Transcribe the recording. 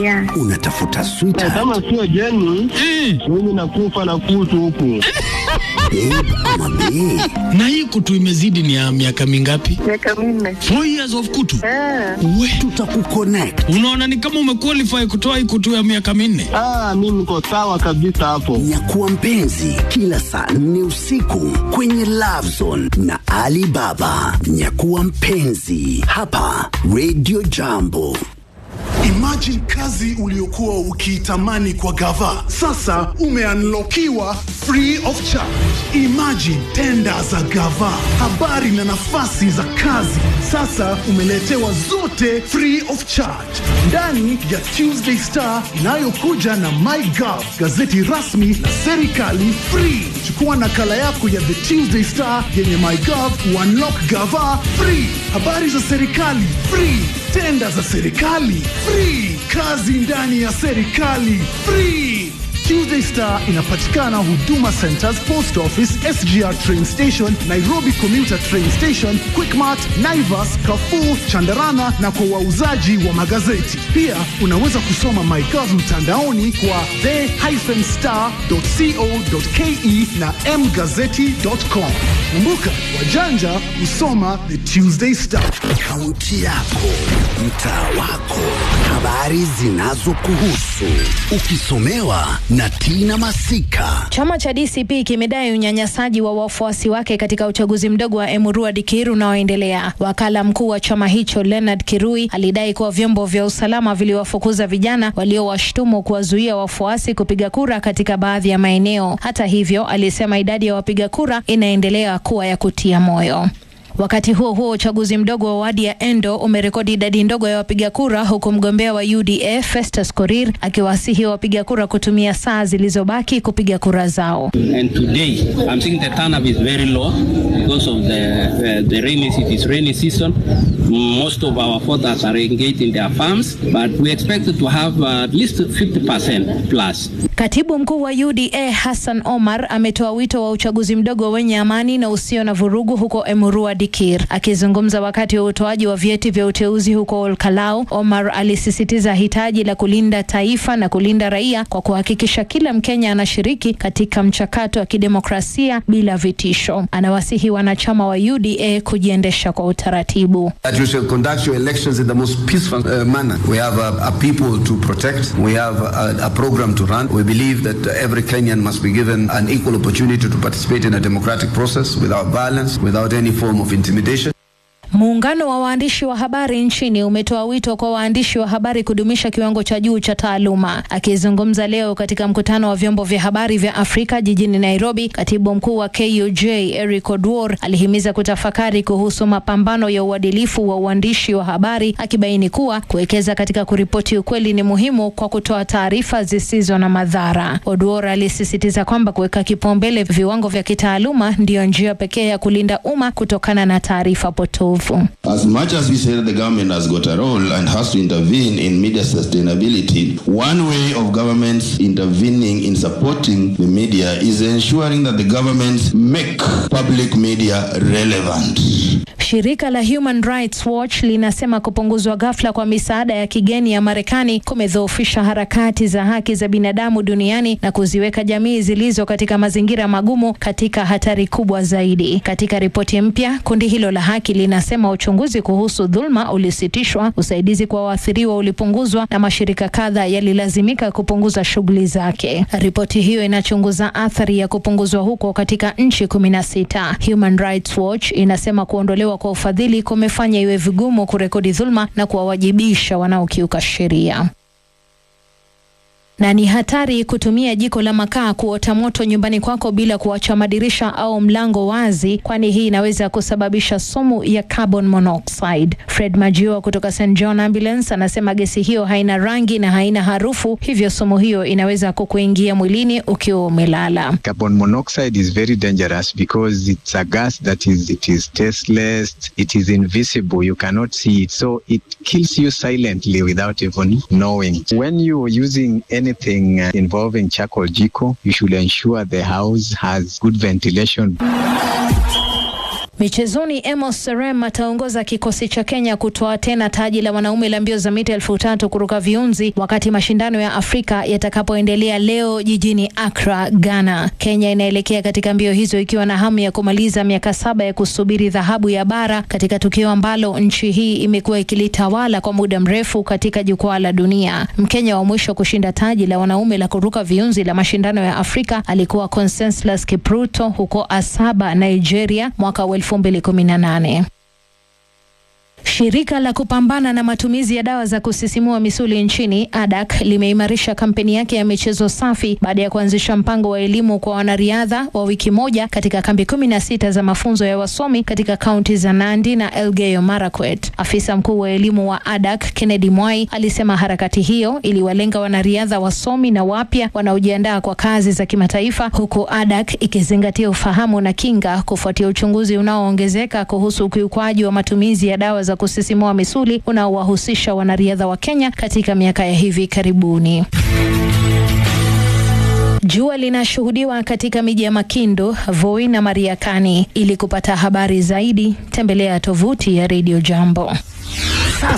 Yeah. Unatafuta sweetheart Kama sio Jeni, mimi nakufa na kutu huku. babe ama bae? na hii kutu imezidi ni ya miaka mingapi? Miaka minne. Four years of kutu. Ah, We, Tutakuconnect. unaona ni kama umequalify kutoa hii kutu ya miaka minne. Ah, mimi niko sawa kabisa hapo. Nyakuwa mpenzi kila saa nne usiku kwenye Love Zone na Ali Baba. Nyakuwa mpenzi hapa Radio Jambo. Imagine kazi uliokuwa ukiitamani kwa gava, sasa umeanlokiwa free of charge. Imagine tenda za gava, habari na nafasi za kazi, sasa umeletewa zote free of charge ndani ya Tuesday Star inayokuja na MyGov, gazeti rasmi la serikali free. Chukua nakala yako ya The Tuesday Star yenye MyGov, uunlock gava free, habari za serikali free tenda za serikali free, kazi ndani ya serikali free. Tuesday Star inapatikana Huduma Centers, Post Office, SGR Train Station, Nairobi Commuter Train Station, Quickmart, Naivas, Carrefour, Chandarana na kwa wauzaji wa magazeti. Pia unaweza kusoma MyGov mtandaoni kwa the-star.co.ke na mgazeti.com. Kumbuka, wajanja husoma The Tuesday Star. Kaunti yako, mtaa wako, habari zinazokuhusu, ukisomewa na Tina Masika. Chama cha DCP kimedai unyanyasaji wa wafuasi wake katika uchaguzi mdogo wa Emurua Dikir unaoendelea. Wakala mkuu wa chama hicho Leonard Kirui alidai kuwa vyombo vya usalama viliwafukuza vijana waliowashtumu kuwazuia wafuasi kupiga kura katika baadhi ya maeneo. Hata hivyo, alisema idadi ya wapiga kura inaendelea kuwa ya kutia moyo. Wakati huo huo, uchaguzi mdogo wa wadi ya Endo umerekodi idadi ndogo ya wapiga kura, huku mgombea wa UDA Festus Korir akiwasihi wapiga kura kutumia saa zilizobaki kupiga kura zao. And today, I'm seeing the turnout is very low because of the uh, the rainy it is rainy season. Most of our voters are engaged in their farms, but we expect to have uh, at least 50% plus. Katibu mkuu wa UDA Hassan Omar ametoa wito wa uchaguzi mdogo wenye amani na usio na vurugu huko Emurua Dikir. Akizungumza wakati wa utoaji wa vyeti vya uteuzi huko Olkalau, Omar alisisitiza hitaji la kulinda taifa na kulinda raia kwa kuhakikisha kila Mkenya anashiriki katika mchakato wa kidemokrasia bila vitisho. Anawasihi wanachama wa UDA kujiendesha kwa utaratibu. that you shall conduct your elections in the most peaceful uh, manner. We have a, a people to protect. We have a, a program to run. We believe that every Kenyan must be given an equal opportunity to participate in a democratic process without violence, without any form of intimidation. Muungano wa waandishi wa habari nchini umetoa wito kwa waandishi wa habari kudumisha kiwango cha juu cha taaluma. Akizungumza leo katika mkutano wa vyombo vya habari vya Afrika jijini Nairobi, katibu mkuu wa KUJ Eric Odwor alihimiza kutafakari kuhusu mapambano ya uadilifu wa uandishi wa habari, akibaini kuwa kuwekeza katika kuripoti ukweli ni muhimu kwa kutoa taarifa zisizo na madhara. Odwor alisisitiza kwamba kuweka kipaumbele viwango vya kitaaluma ndiyo njia pekee ya kulinda umma kutokana na taarifa potofu. As much as we say the government has got a role and has to intervene in media sustainability, one way of governments intervening in supporting the media is ensuring that the governments make public media relevant. Shirika la Human Rights Watch linasema kupunguzwa ghafla kwa misaada ya kigeni ya Marekani kumedhoofisha harakati za haki za binadamu duniani na kuziweka jamii zilizo katika mazingira magumu katika hatari kubwa zaidi. Katika ripoti mpya, kundi hilo la haki linasema uchunguzi kuhusu dhulma ulisitishwa, usaidizi kwa waathiriwa ulipunguzwa na mashirika kadha yalilazimika kupunguza shughuli zake. Ripoti hiyo inachunguza athari ya kupunguzwa huko katika nchi kumi na sita. Human Rights Watch inasema kuondolewa kwa ufadhili kumefanya iwe vigumu kurekodi dhulma na kuwawajibisha wanaokiuka sheria na ni hatari kutumia jiko la makaa kuota moto nyumbani kwako bila kuacha madirisha au mlango wazi, kwani hii inaweza kusababisha sumu ya carbon monoxide. Fred Majio kutoka St John Ambulance anasema gesi hiyo haina rangi na haina harufu, hivyo sumu hiyo inaweza kukuingia mwilini ukiwa umelala. Carbon monoxide is very dangerous because it's a gas that is it is tasteless, it is invisible, you cannot see it, so it kills you silently without even knowing. When you are using anything uh, involving charcoal jiko, you should ensure the house has good ventilation. Michezoni, Amos Serem ataongoza kikosi cha Kenya kutoa tena taji la wanaume la mbio za mita elfu tatu kuruka viunzi wakati mashindano ya Afrika yatakapoendelea leo jijini Accra, Ghana. Kenya inaelekea katika mbio hizo ikiwa na hamu ya kumaliza miaka saba ya kusubiri dhahabu ya bara katika tukio ambalo nchi hii imekuwa ikilitawala kwa muda mrefu katika jukwaa la dunia. Mkenya wa mwisho kushinda taji la wanaume la kuruka viunzi la mashindano ya Afrika alikuwa Conseslus Kipruto huko Asaba, Nigeria mwaka wa 2018. Shirika la kupambana na matumizi ya dawa za kusisimua misuli nchini ADAK limeimarisha kampeni yake ya michezo safi baada ya kuanzisha mpango wa elimu kwa wanariadha wa wiki moja katika kambi kumi na sita za mafunzo ya wasomi katika kaunti za Nandi na Elgeyo Marakwet. Afisa mkuu wa elimu wa ADAK Kennedy Mwai alisema harakati hiyo iliwalenga wanariadha wasomi na wapya wanaojiandaa kwa kazi za kimataifa, huku ADAK ikizingatia ufahamu na kinga kufuatia uchunguzi unaoongezeka kuhusu ukiukwaji wa matumizi ya dawa za kusisimua misuli unaowahusisha wanariadha wa Kenya katika miaka ya hivi karibuni. Jua linashuhudiwa katika miji ya Makindu, Voi na Mariakani. Ili kupata habari zaidi, tembelea tovuti ya Radio Jambo.